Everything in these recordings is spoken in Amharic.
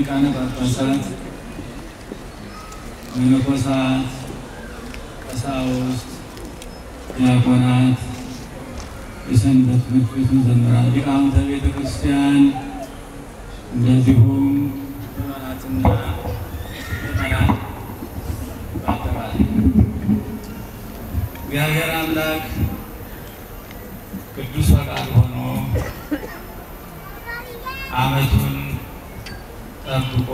ሊቃነ ጳጳሳት፣ መነኮሳት፣ ቀሳውስት፣ ዲያቆናት፣ የሰንበት ትምህርት ቤት መዘምራን፣ ሊቃውንተ ቤተ ክርስቲያን እንደዚሁም ምዕመናትና ምዕመናን በአጠቃላይ እግዚአብሔር አምላክ ቅዱስ ፈቃድ ሆኖ ዓመቱን ጠብቆ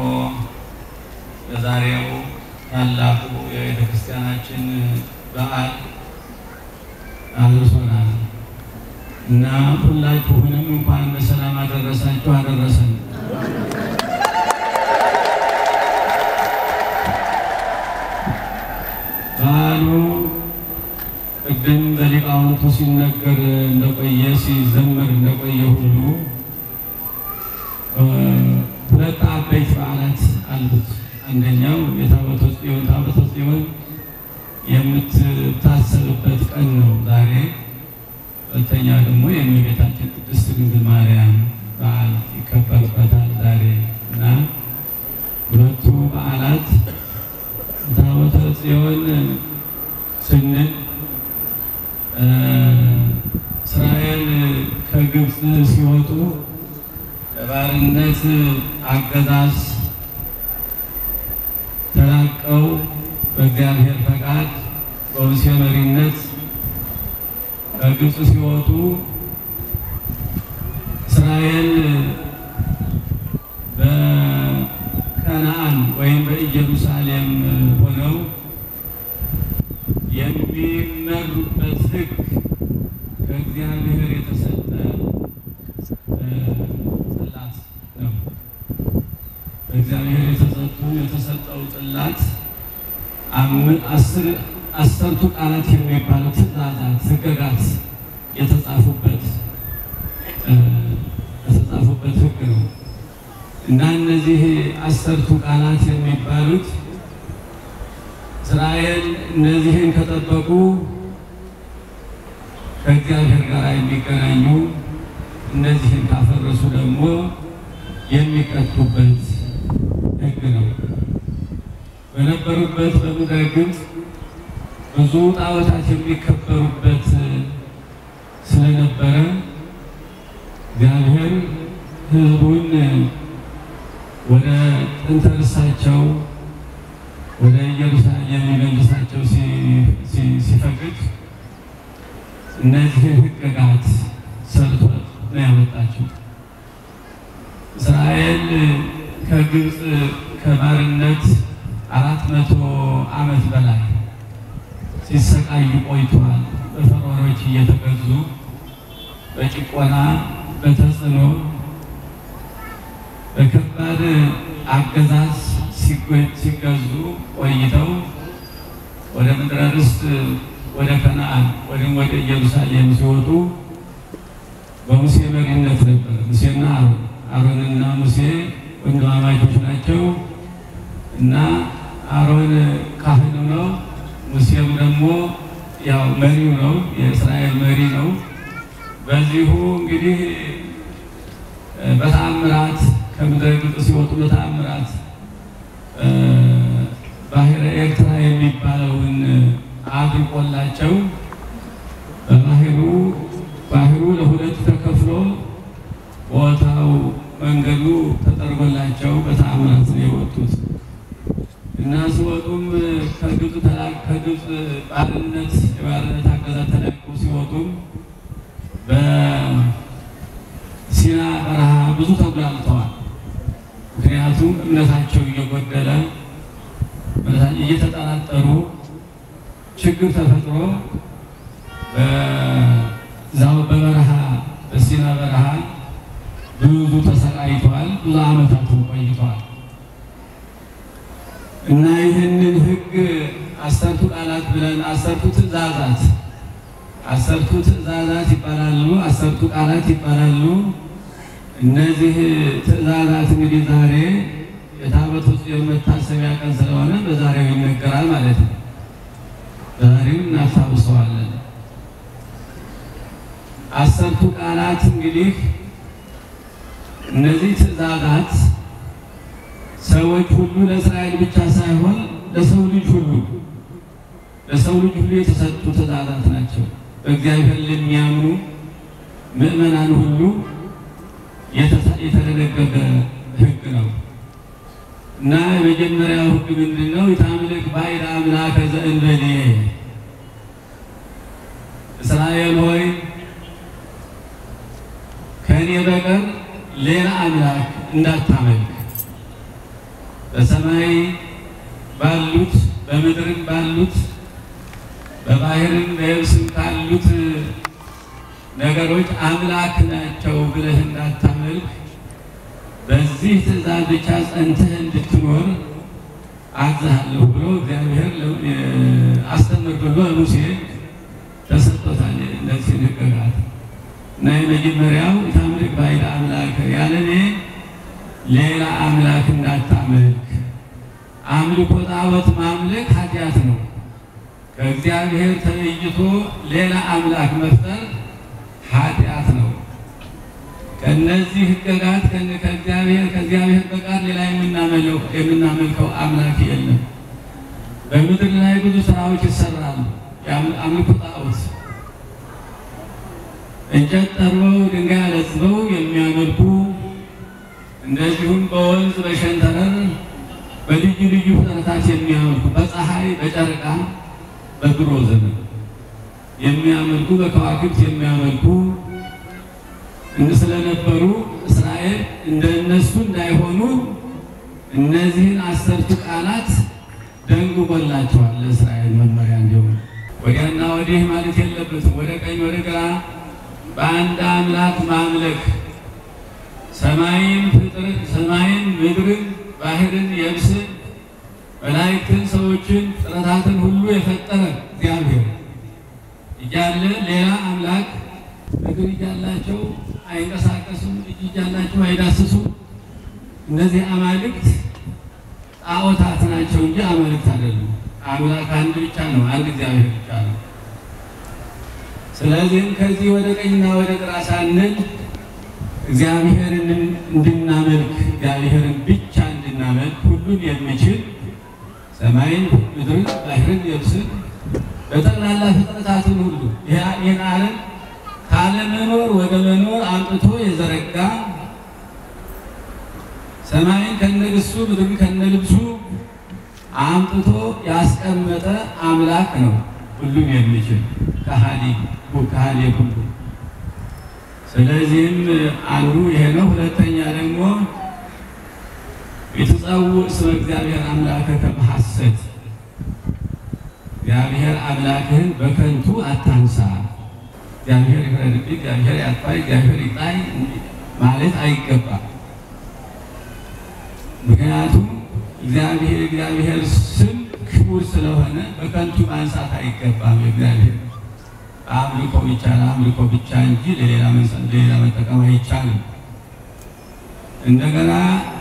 ለዛሬው ታላቁ የቤተ ክርስቲያናችን በዓል አድርሶናል እና ሁላችሁንም እንኳን በሰላም አደረሳችሁ አደረሰን። በዓሉ ቅድም በሊቃውንቱ ሲነገር እንደቆየ ሲዘመር እንደቆየ ሁሉ ሁለት አበይት በዓላት አሉት። አንደኛው የታቦተ ጽዮን ታቦተ ጽዮን የምትታሰብበት ቀን ነው ዛሬ። ሁለተኛ ደግሞ የእመቤታችን ቅድስት ድንግል ማርያም በዓል ይከበርበታል ዛሬ እና ሁለቱ በዓላት ታቦተ ጽዮን ስንል እስራኤል ከግብፅ ሲወጡ ከባርነት አገዛዝ ተላቀው በእግዚአብሔር ፈቃድ በሙሴ መሪነት ከግብፅ ሲወጡ እስራኤል በከነአን ወይም በኢየሩሳሌም ሆነው የሚመሩበት ሕግ ከእግዚአብሔር የተሰጠ ጽላት ነው። በእግዚአብሔር የተሰጡ የተሰጠው ጽላት አስርቱ ቃላት የሚባሉ ትእዛዛት፣ ሕግጋት የተጻፉበት የተጻፉበት ሕግ ነው እና እነዚህ አስርቱ ቃላት የሚባሉት እስራኤል እነዚህን ከጠበቁ ከእግዚአብሔር ጋር የሚገናኙ እነዚህን ካፈረሱ ደግሞ የሚቀጡበት ሕግ ነው። በነበሩበት በምድረ ግብፅ ብዙ ጣዖታት የሚከበሩበት ስለነበረ እግዚአብሔር ሕዝቡን ወደ ጥንተ ርሳቸው ወደ ኢየሩሳሌም የሚመልሳቸው ሲፈቅድ እነዚህን ሕግጋት ሰርቶ ነው ያመጣቸው። እስራኤል ከግብፅ ከባርነት አራት መቶ ዓመት በላይ ሲሰቃዩ ቆይተዋል። በፈርዖኖች እየተገዙ በጭቆና በተጽዕኖ በከባድ አገዛዝ ሲገዙ ቆይተው ወደ ምድረ ርስት ወደ ከነአን ወይም ወደ ኢየሩሳሌም ሲወጡ በሙሴ መሪነት ነበር። ሙሴና አሮን አሮንና ሙሴ ወንድማማቾች ናቸው እና አሮን ካህኑ ነው። ሙሴም ደግሞ ያው መሪው ነው፣ የእስራኤል መሪ ነው። በዚሁ እንግዲህ በተአምራት ከምድረ ግብፅ ሲወጡ በተአምራት ባህረ ኤርትራ የሚባለውን አድርቆላቸው በባህሩ ባህሩ ለሁለት ተከፍሎ ቦታው መንገዱ ተጠርጎላቸው በተአምራት ነው የወጡት እና ሲወጡም ከግብፅ ከግብፅ ባርነት የባርነት አገዛዝ ተለቀው ሲወጡም በሲና በረሃ ብዙ ተጉላልተዋል። ምክንያቱም እምነታቸው እየጎደለ እየተጠራጠሩ ችግር ተፈጥሮ በዛው በበረሃ በሲና በረሃ ብዙ ተሰቃይተዋል። ብዙ ዓመታትን ቆይተዋል እና ይህንን ሕግ አሰርቱ ቃላት ብለን አሰርቱ ትእዛዛት አሰርቱ ትእዛዛት ይባላሉ። አሰርቱ ቃላት ይባላሉ። እነዚህ ትእዛዛት እንግዲህ ዛሬ የታቦተ ጽዮን መታሰቢያ ቀን ስለሆነ በዛሬው ይነገራል ማለት ነው። ዛሬው እናስታውሰዋለን። አሰርቱ ቃላት እንግዲህ እነዚህ ትእዛዛት ሰዎች ሁሉ ለእስራኤል ብቻ ሳይሆን ለሰው ልጅ ሁሉ ለሰው ልጅ ሁሉ የተሰጡ ትእዛዛት ናቸው። በእግዚአብሔር ለሚያምኑ ምዕመናን ሁሉ የተደነገገ ሕግ ነው እና የመጀመሪያው ሕግ ምንድን ነው? የታምልክ ባዕድ አምላከ ዘእንበሌ እስራኤል ሆይ ከእኔ በቀር ሌላ አምላክ እንዳታመልክ በሰማይ ባሉት በምድርም ባሉት በባህርም በየብስም ካሉት ነገሮች አምላክ ናቸው ብለህ እንዳታመልክ በዚህ ትእዛዝ ብቻ ጸንተህ እንድትኖር አዝሃለሁ ብሎ እግዚአብሔር አስተምር ብሎ ሙሴ ተሰጥቶታል። እነዚህ ሕግጋት እና የመጀመሪያው የታምልክ ባዕድ አምላክ ያለ እኔ ሌላ አምላክ እንዳታመልክ። አምልኮ ጣዖት ማምለክ ኃጢአት ነው። ከእግዚአብሔር ተለይቶ ሌላ አምላክ መፍጠር ኃጢአት ነው። ከእነዚህ ሕግጋት ከእግዚአብሔር ከእግዚአብሔር በቀር ሌላ የምናመልከው አምላክ የለም። በምድር ላይ ብዙ ስራዎች ይሰራሉ። አምልኮ ጣዖት እንጨት ጠርበው ድንጋይ አለዝበው የሚያመልኩ እንደዚሁም በወንዝ በሸንተረር በልዩ ልዩ ፍጥረታት የሚያመልኩ በፀሐይ በጨረቃ በድሮ ዘመን የሚያመልኩ በከዋክብት የሚያመልኩ ስለነበሩ እስራኤል እንደነሱ እንዳይሆኑ እነዚህን አስርቱ ቃላት ደንግጎላቸዋል። ለእስራኤል መመሪያ እንዲሆኑ ወዲያና ወዲህ ማለት የለበትም። ወደ ቀኝ ወደ ግራ በአንድ አምላክ ማምለክ ሰማይን ፍጥር ሰማይን ምድርን ባህርን የብስን መላእክትን ሰዎችን ፍጥረታትን ሁሉ የፈጠረ እግዚአብሔር እያለ ሌላ አምላክ እግር እያላቸው አይንቀሳቀሱም፣ እጅ እያላቸው አይዳስሱም። እነዚህ አማልክት ጣዖታት ናቸው እንጂ አማልክት አይደሉም። አምላክ አንድ ብቻ ነው፣ አንድ እግዚአብሔር ብቻ ነው። ስለዚህም ከዚህ ወደ ቀኝና ወደ ግራ ሳንል እግዚአብሔርን እንድናመልክ እግዚአብሔርን ብቻ እንድናመልክ ሁሉን የሚችል ሰማይን፣ ምድርን፣ ባህርን፣ የብስን በጠቅላላ ፍጥረታትን ሁሉ ይህን ዓለም ካለመኖር ወደ መኖር አምጥቶ የዘረጋ ሰማይን ከነግሱ ምድርን ከነልብሱ አምጥቶ ያስቀመጠ አምላክ ነው። ሁሉም የሚችል ከሃሊ ከሃሊ ሁሉ ስለዚህም አንዱ ይሄ ነው። ሁለተኛ ደግሞ የተጸውዕ ስመ እግዚአብሔር አምላከከ በሐሰት እግዚአብሔር አምላክህን በከንቱ አታንሳ። እግዚአብሔር ይፍረድብኝ፣ እግዚአብሔር ያጥፋኝ፣ እግዚአብሔር ይጣይ ማለት አይገባም። ምክንያቱም እግዚአብሔር እግዚአብሔር ስም ክቡር ስለሆነ በከንቱ ማንሳት አይገባም። እግዚአብሔር አምልኮ ይቻላል፣ አምልኮ ብቻ እንጂ ለሌላ ሌላ መጠቀም አይቻልም። እንደገና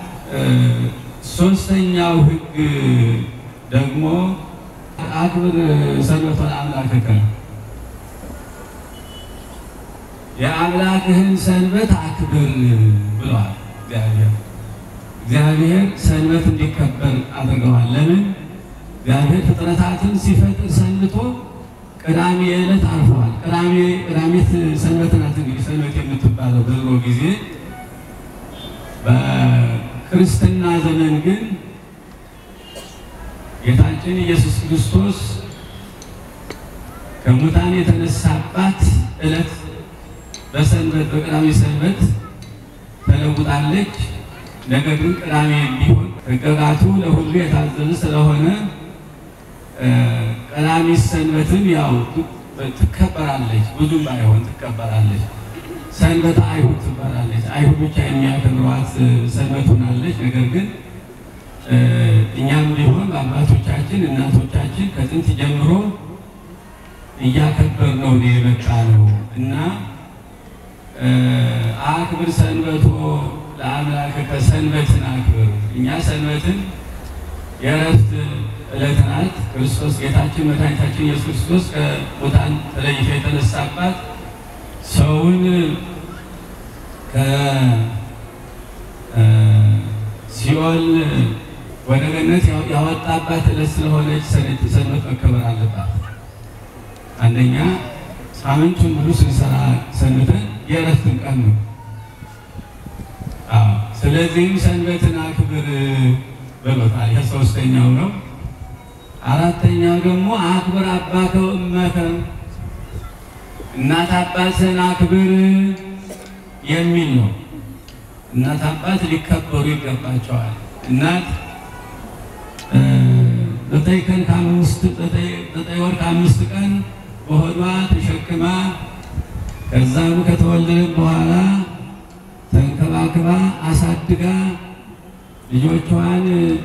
ሶስተኛው ሕግ ደግሞ አክብር ሰንበተ ለአምላክከ የአምላክህን ሰንበት አክብር ብለዋል እግዚአብሔር። እግዚአብሔር ሰንበት እንዲከበር አድርገዋል። ለምን? እግዚአብሔር ፍጥረታትን ሲፈጥር ሰንብቶ ቅዳሜ ዕለት አርፈዋል። ቅዳሜ ቅዳሜት ሰንበት ናት። እንግዲህ ሰንበት የምትባለው በድሮ ጊዜ፣ በክርስትና ዘመን ግን ጌታችን ኢየሱስ ክርስቶስ ከሙታን የተነሳባት ዕለት በሰንበት በቅዳሜ ሰንበት ተለውጣለች። ነገር ግን ቅዳሜ ቢሆን ሕግጋቱ ለሁሉ የታዘዘ ስለሆነ ቀዳሚት ሰንበትን ያው ትከበራለች፣ ብዙም ባይሆን ትከበራለች። ሰንበተ አይሁድ ትባላለች። አይሁድ ብቻ የሚያከብሯት ሰንበት ሆናለች። ነገር ግን እኛም ቢሆን በአባቶቻችን እናቶቻችን ከጥንት ጀምሮ እያከበር ነው የመጣ ነው እና አክብር ሰንበቶ ለአምላክከ ሰንበትን አክብር። እኛ ሰንበትን የእረፍት ዕለት ናት። ክርስቶስ ጌታችን መድኃኒታችን ኢየሱስ ክርስቶስ ከሙታን ተለይቶ የተነሳባት ሰውን ሲኦል ወደ ገነት ያወጣባት ዕለት ስለሆነች ሰንበት መከበር አለባት። አንደኛ ሳምንቱን ሙሉ ስንሰራ ሰንበትን የእረፍትን ቀን ነው። ስለዚህም ሰንበትን አክብር ብሎታል። ይህ ሶስተኛው ነው። አራተኛው ደግሞ አክብር አባከ ወእመከ፣ እናት አባትህን አክብር የሚል ነው። እናት አባት ሊከበሩ ይገባቸዋል። እናት ዘጠኝ ቀን ከአምስት ዘጠኝ ወር ከአምስት ቀን በሆዷ ተሸክማ ከዛም ከተወለደ በኋላ ተንከባክባ አሳድጋ ልጆቿን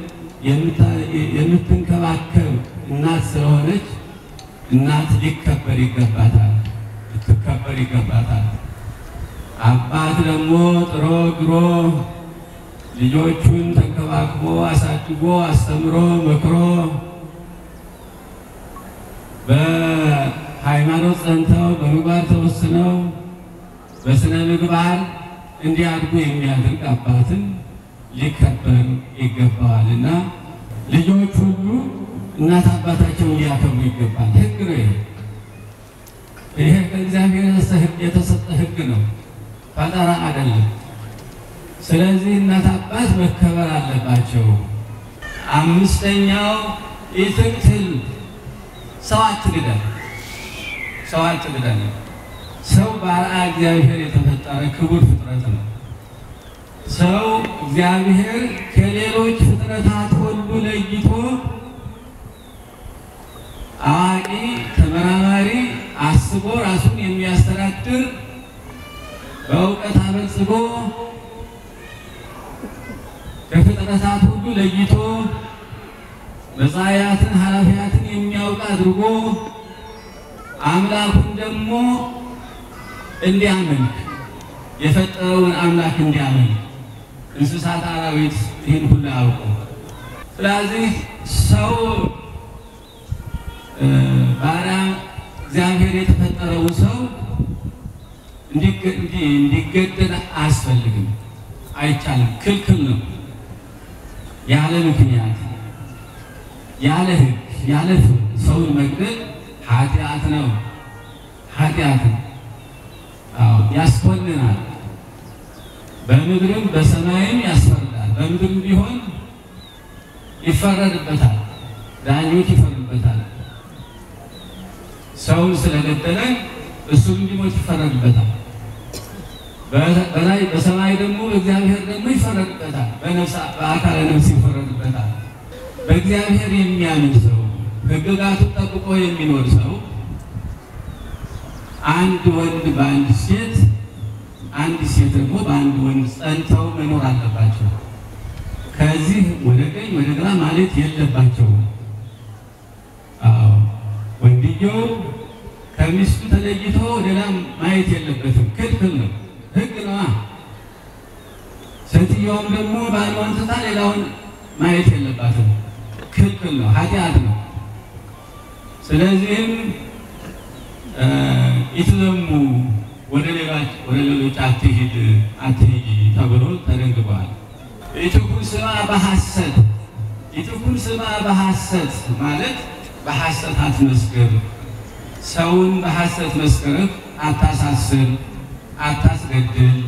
የምትንከባከብ እናት ስለሆነች እናት ሊከበር ይገባታል፣ ልትከበር ይገባታል። አባት ደግሞ ጥሮ ግሮ ልጆቹን ተንከባክቦ አሳድጎ አስተምሮ መክሮ በሃይማኖት ጸንተው በምግባር ተወስነው በስነ ምግባር እንዲያድጉ የሚያደርግ አባትን ሊከበር ይገባዋል እና ልጆች ሁሉ እናት አባታቸውን ሊያከብሩ ይገባል። ሕግ ነው ይሄ። ይሄ ከእግዚአብሔር የተሰጠ ሕግ ነው፣ ፈጠራ አይደለም። ስለዚህ እናት አባት መከበር አለባቸው። አምስተኛው ኢትቅትል ሰው አትግደል፣ ሰው አትግደል። ሰው በአርአያ እግዚአብሔር የተፈጠረ ክቡር ፍጥረት ነው። ሰው እግዚአብሔር ከሌሎች ፍጥረታት ሁሉ ለይቶ አዋቂ፣ ተመራማሪ፣ አስቦ ራሱን የሚያስተዳድር በእውቀት አበልጽጎ ከፍጥረታት ሁሉ ለይቶ መጻእያትን ኃላፊያትን የሚያውቅ አድርጎ አምላኩን ደግሞ እንዲያመልክ የፈጠረውን አምላክ እንዲያመልክ እንስሳት፣ አራዊት ይህን ሁሉ ያውቁ። ስለዚህ ሰው ባሪያ እግዚአብሔር የተፈጠረውን ሰው እንዲገደል አያስፈልግም፣ አይቻልም፣ ክልክል ነው። ያለ ምክንያት ያለ ሕግ ያለ ፍርድ ሰውን መግደል ኃጢአት ነው፣ ኃጢአት ነው። አዎ ያስኮንናል። በምድርም በሰማይም ያስፈርዳል። በምድርም ቢሆን ይፈረድበታል፣ ዳኞች ይፈርዱበታል። ሰውን ስለገደለ እሱም እንዲሞት ይፈረድበታል። በላይ በሰማይ ደግሞ በእግዚአብሔር ደግሞ ይፈረድበታል። በአካለ ነፍስ ይፈረድበታል። በእግዚአብሔር የሚያምን ሰው ሕግጋቱን ጠብቆ የሚኖር ሰው አንድ ወንድ በአንድ ሴት አንድ ሴት ደግሞ በአንድ ወንድ ጸንተው መኖር አለባቸው። ከዚህ ወደ ቀኝ ወደ ግራ ማለት የለባቸውም። አዎ ወንድየው ከሚስቱ ተለይቶ ሌላ ማየት የለበትም። ክልክል ነው፣ ሕግ ነዋ። ሴትየውም ደግሞ ባሏን ትታ ሌላውን ማየት የለባትም። ክልክል ነው፣ ኃጢአት ነው። ስለዚህም ኢትዘሙ ወደ ሌሎች ወደ ሌሎች አትሂድ አትሂጂ ተብሎ ተደንግጓል። ኢትኩን ስማ በሐሰት ኢትኩን ስማ በሐሰት ማለት በሐሰት አትመስክር፣ ሰውን በሐሰት መስክርህ አታሳስር፣ አታስገድል፣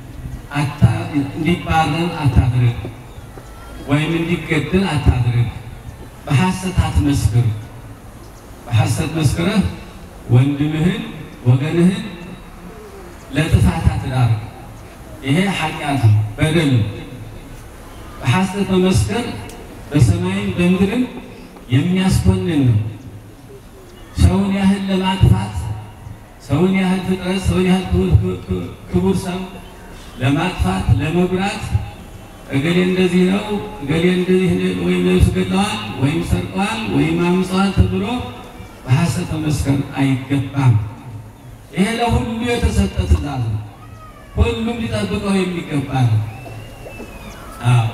እንዲባረር አታድርግ፣ ወይም እንዲገድል አታድርግ። በሐሰት አትመስክር። በሐሰት መስክረህ ወንድምህን ወገንህን ለጥፋት አትዳርግ። ይሄ ኃጢአት ነው፣ በደል ነው። በሐሰት መመስከር በሰማይም በምድርም የሚያስኮንን ነው። ሰውን ያህል ለማጥፋት ሰውን ያህል ፍጥረት ሰውን ያህል ክቡር ሰው ለማጥፋት ለመጉዳት እገሌ እንደዚህ ነው እገሌ እንደዚህ ወይም ነፍስ ገድለዋል ወይም ሰርቀዋል ወይም አምፀዋል ተብሎ በሐሰት መመስከር አይገባም። ይሄ ለሁሉ የተሰጠ ትእዛዝ ነው። ሁሉም ሊጠብቀው የሚገባ ነው። አዎ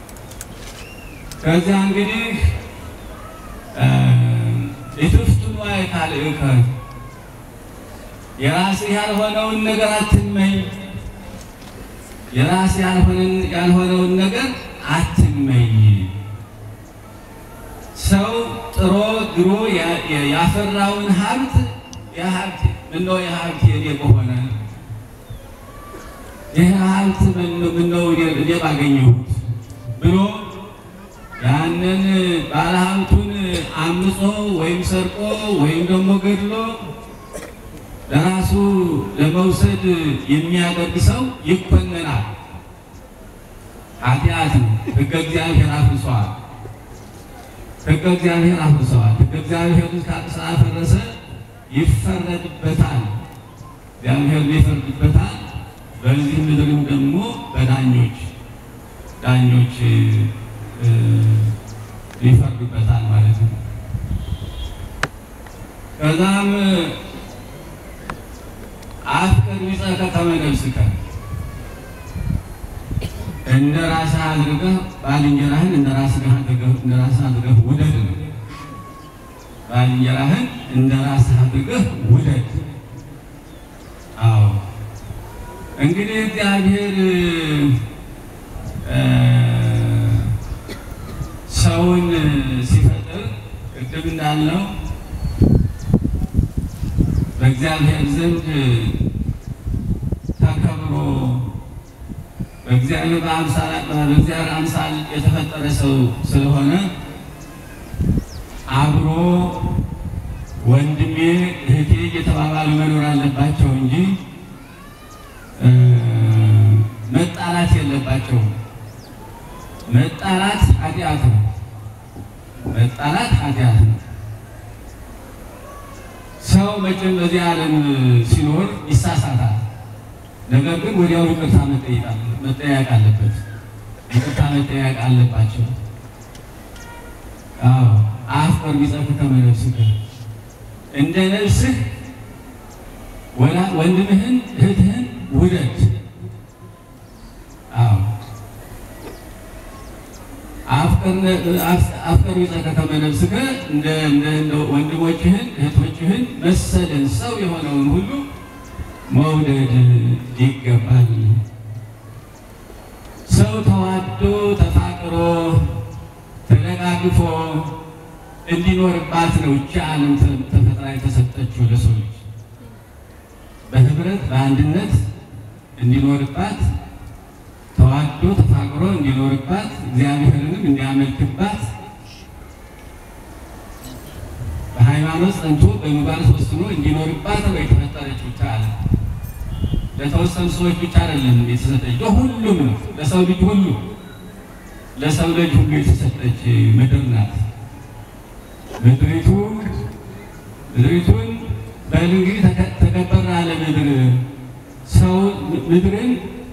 ከዚያ እንግዲህ ኢትፍትኑ ካልእከ የራስህ ያልሆነውን ነገር አትመኝ፣ የራስህ ያልሆነውን ነገር አትመኝ። ሰው ጥሮ ግሮ ያፈራውን ሀብት የሀብት ምነው የሀብት የኔ በሆነ ይህ ሀብት ምነው እኔ ባገኘሁት ብሎ ያንን ባለሀብቱን አምጾ ወይም ሰርቆ ወይም ደግሞ ገድሎ ለራሱ ለመውሰድ የሚያደርግ ሰው ይኮነናል። ኃጢአት ነው። ሕገ እግዚአብሔር አፍርሰዋል። ሕገ እግዚአብሔር አፍርሰዋል። ሕገ እግዚአብሔር ስላፈረሰ ይፈረድበታል። እግዚአብሔር ይፈርድበታል። በዚህ ምድርም ደግሞ በዳኞች ዳኞች ይፈርዱበታል ማለት ነው። ከዛም አፍቅር ቢጸከ ከመ ነፍስከ እንደ ራስህ አድርገህ ባልንጀራህን እንደ ራስህ አድርገህ እንደ ራስህ አድርገህ ውደድ ነው። ባልንጀራህን እንደ ራስህ አድርገህ ውደድ። አዎ እንግዲህ እግዚአብሔር ሰውን ሲፈጥር ቅድም እንዳልነው በእግዚአብሔር ዘንድ ተከብሮ በእግዚአብሔር በእግዚአብሔር አምሳል የተፈጠረ ሰው ስለሆነ አብሮ ወንድሜ እህቴ እየተባባሉ መኖር አለባቸው እንጂ መጣላት የለባቸውም። መጣላት ኃጢአት ነው። መጣላት ኃጢአት ነው። ሰው መቼም በዚህ ዓለም ሲኖር ይሳሳታል። ነገር ግን ወዲያው ይቅርታ መጠያየቅ አለበት። ይቅርታ መጠያየቅ አለባቸው። አዎ አፍቅር ቢጸከ ከመ ነፍስከ እንደ ነፍስህ ወንድምህን እህትህን ውደድ። አዎ አፍቅር ቢጸከ ከመ ነፍስከ እንደ ወንድሞችህን እህቶችህን መሰልን ሰው የሆነውን ሁሉ መውደድ ይገባል። ሰው ተዋዶ ተፋቅሮ ተደጋግፎ እንዲኖርባት ነው ይህች ዓለም ተፈጥራ የተሰጠችው ለሰው ልጅ በህብረት በአንድነት እንዲኖርባት ተዋዶ ተፋቅሮ እንዲኖርባት እግዚአብሔርንም እንዲያመልክባት በሃይማኖት ጸንቶ በምግባር ወስኖ እንዲኖርባት ነው የተፈጠረችው ብቻ አለ። ለተወሰኑ ሰዎች ብቻ አይደለም የተሰጠች፣ ለሁሉም ነው። ለሰው ልጅ ሁሉ ለሰው ልጅ ሁሉ የተሰጠች ምድር ናት። ምድሪቱ ምድሪቱን በልንግሪ ተገበራ አለ ምድር ሰው ምድርን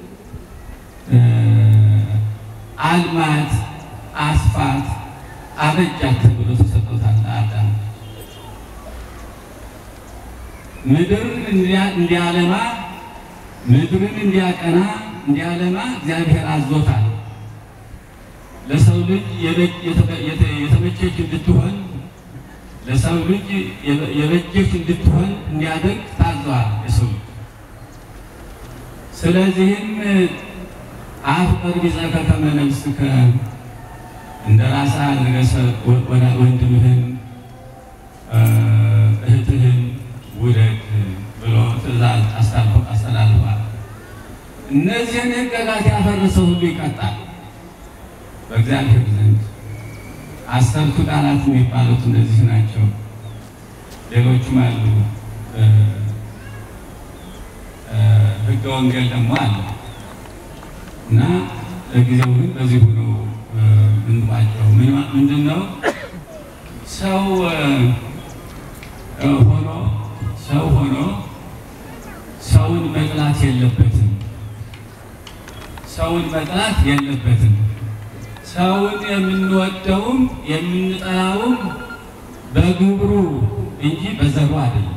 አልማት አስፋት አበጃት ተብሎ ተሰጥቶታል ለአዳም። ምድርን እንዲያለማ ምድርን እንዲያቀና እንዲያለማ እግዚአብሔር አዞታል። ለሰው ልጅ የተመቸች እንድትሆን ለሰው ልጅ የበጀች እንድትሆን እንዲያደርግ ታዘዋል የሰው ልጅ። ስለዚህም አፍቅር ቢጸከ ከመ ነፍስከ እንደ ራስህ አድርገህ ወንድምህን እህትህን ውደድ ብሎ ትእዛዝ አስተላልፏል። እነዚህን ሕግጋት ያፈረሰ ሁሉ ይቀጣል በእግዚአብሔር ዘንድ። አሰርቱ ቃላት የሚባሉት እነዚህ ናቸው። ሌሎቹም አሉ። ሕገ ወንጌል ደግሞ አለ እና ለጊዜው ግን በዚህ ሆኖ እንባቸው ምንድን ነው? ሰው ሆኖ ሰው ሆኖ ሰውን መጥላት የለበትም። ሰውን መጥላት የለበትም። ሰውን የምንወደውም የምንጠላውም በግብሩ እንጂ በዘሩ አይደለም።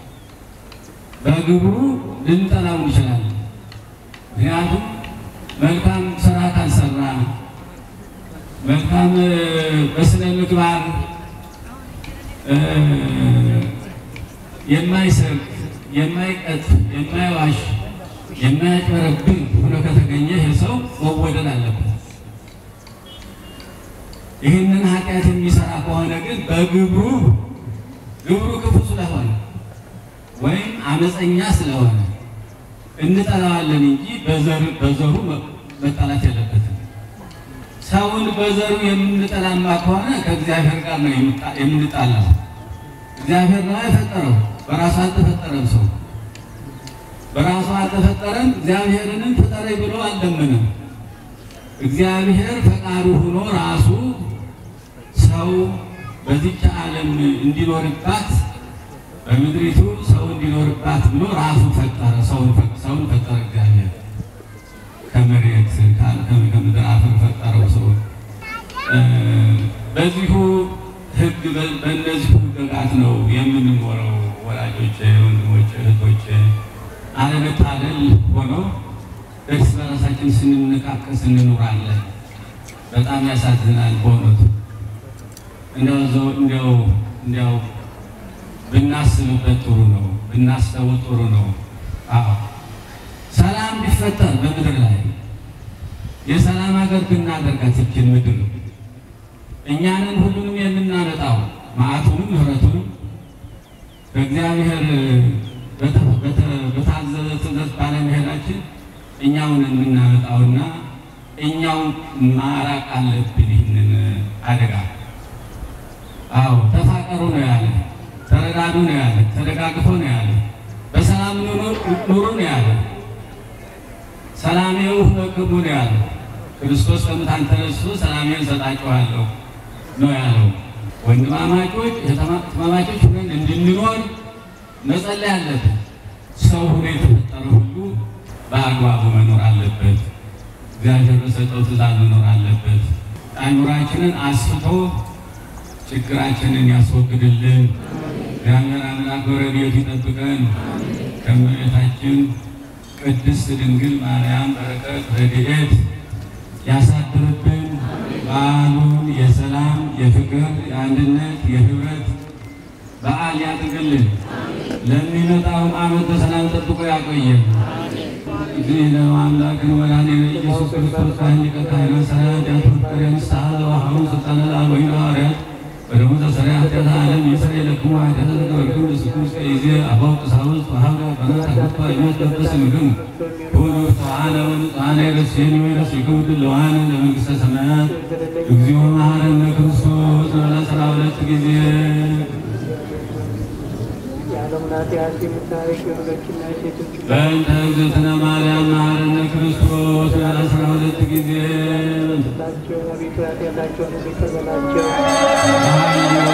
በግብሩ ልንጠላው እንችላለን። ምክንያቱም መልካም ስራ ካልሰራ መልካም በስነ ምግባር የማይሰርቅ የማይቀጥ የማይዋሽ የማያጭበረብር ሆኖ ከተገኘ ይህ ሰው መወደድ አለበት። ይህንን ኃጢአት የሚሰራ ከሆነ ግን በግብሩ ግብሩ ክፉ ስለሆነ ወይም አመፀኛ ስለሆነ እንጠላዋለን እንጂ በዘር በዘሩ መጠላት የለበትም። ሰውን በዘሩ የምንጠላማ ከሆነ ከእግዚአብሔር ጋር ነው የምንጣላው። እግዚአብሔር ነው የፈጠረው፣ በራሱ አልተፈጠረም። ሰው በራሱ አልተፈጠረም። እግዚአብሔርንም ፍጠረኝ ብሎ አልለመነም። እግዚአብሔር ፈቃዱ ሆኖ ራሱ ሰው በዚች ዓለም እንዲኖርባት በምድሪቱ ሰው እንዲኖርባት ብሎ ራሱ ፈጠረ። ሰውን ፈጠረ እግዚአብሔር ከመሬት ከምድር አፈር ፈጠረው ሰው። በዚሁ ሕግ በእነዚሁ ሕግጋት ነው የምንኖረው። ወላጆች፣ ወንድሞች፣ እህቶች አለመታደል ሆኖ እርስ በራሳችን ስንነቃቀስ እንኖራለን። በጣም ያሳዝናል በእውነቱ እንዲያው እንዲያው እንዲያው ብናስብበት ጥሩ ነው፣ ብናስተውል ጥሩ ነው። አዎ ሰላም ቢፈጠር በምድር ላይ የሰላም ሀገር ብናደርጋት ይችን ምድር እኛንን ሁሉንም የምናመጣው መዓቱንም ምሕረቱንም በእግዚአብሔር በታዘዘ ትእዛዝ ባለመሄዳችን እኛውን የምናመጣውና እኛው ማራቅ አለብን ይህንን አደጋ። አዎ ተፋቀሩ ነው ያለ፣ ተረዳዱ ነው ያለ፣ ተደጋግፎ ነው ያለ፣ በሰላም ኑሩ ነው ያለ፣ ሰላሜው ለክሙ ነው ያለ። ክርስቶስ ከሙታን ተነስቶ ሰላሜን እሰጣችኋለሁ ነው ያለው። ወንድማማቾች እህትማማቾች ሆነን እንድንኖር መጸለይ አለብን። ሰው ሆኖ የተፈጠረ ሁሉ በአግባቡ መኖር አለበት። እግዚአብሔር በሰጠው ትእዛዝ መኖር አለበት። አእምሯችንን አስፍቶ ችግራችንን ያስወግድልን። እግዚአብሔር አምላክ በረድኤቱ ይጠብቀን። ከእመቤታችን ቅድስት ድንግል ማርያም በረከት ረድኤት ያሳድርብን። በዓሉን የሰላም የፍቅር፣ የአንድነት፣ የህብረት በዓል ያድርግልን። ለሚመጣውም ዓመት በሰላም ጠብቆ ያቆየን። እግዚእነ አምላክን ወላዲነ ኢየሱስ ክርስቶስ ካህን ሊቀ ካህናት ሠራዊት ያትወከረ ንስሐ ዘወሃቡን ስልጣነ ለአበዊነ ሐዋርያት ወደሙ ዘሠርያ ኃጢአተ ዓለም ይስረይ ለክሙ ኃጢአተ ዘገበርክሙ ንስኩ እስከ ጊዜ አበው ቀሳውስት ወሀብረ በናት አግብቶ አይነት ለበስ ምግሙ ሁሉ ተዋነ ወንጽሐነ የረሴኒ ወይረሴክሙ ድለዋነ ለመንግሥተ ሰማያት እግዚኦ መሐረነ ክርስቶስ ለአስራ ሁለት ጊዜ የዓለሙን ኃጢአት የምታረቅ የወንዶችና የሴቶች በእንተ እግዝእትነ ማርያም መሐረነ ክርስቶስ ለአስራ ሁለት ጊዜ ላቸው አቤቱ ኃጢአታቸውን ይቅር በላቸው። በኃይሉ